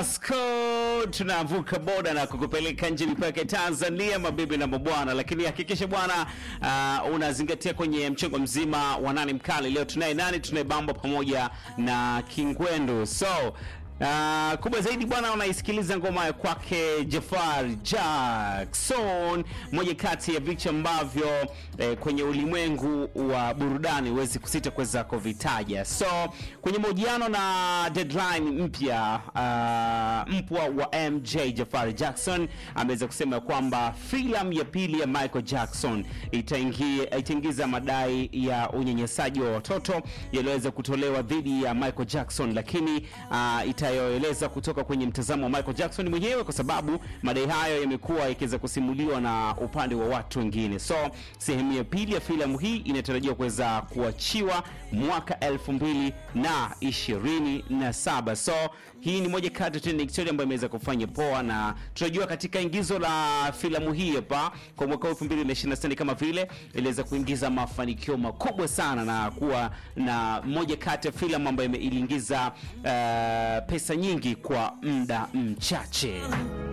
Vasco tunavuka boda na kukupeleka nje mipaka Tanzania, mabibi na mabwana, lakini hakikisha bwana uh, unazingatia kwenye mchango mzima wa nani mkali. Leo tunaye nani? Tunaye Bambo pamoja na Kingwendu so Uh, kubwa zaidi bwana, unaisikiliza ngoma ya kwake Jafar Jackson, moja kati ya vitu ambavyo eh, kwenye ulimwengu wa burudani huwezi kusita kuweza kuvitaja. So kwenye mahojiano na Deadline mpya uh, mpwa wa MJ Jafar Jackson ameweza kusema kwamba filamu ya pili ya Michael Jackson itaingia itaingiza madai ya unyanyasaji wa watoto yaliyoweza kutolewa dhidi ya Michael Jackson, lakini uh, itayoeleza kutoka kwenye mtazamo wa Michael Jackson mwenyewe, kwa sababu madai hayo yamekuwa yakiweza kusimuliwa na upande wa watu wengine. So sehemu ya pili ya filamu hii inatarajiwa kuweza kuachiwa mwaka elfu mbili na ishirini na saba. So hii ni moja kati ya trending story ambayo imeweza kufanya poa, na tunajua katika ingizo la filamu hii hapa kwa mwaka 2026 kama vile iliweza kuingiza mafanikio makubwa sana na kuwa na moja kati ya filamu ambayo iliingiza uh, pesa nyingi kwa muda mchache.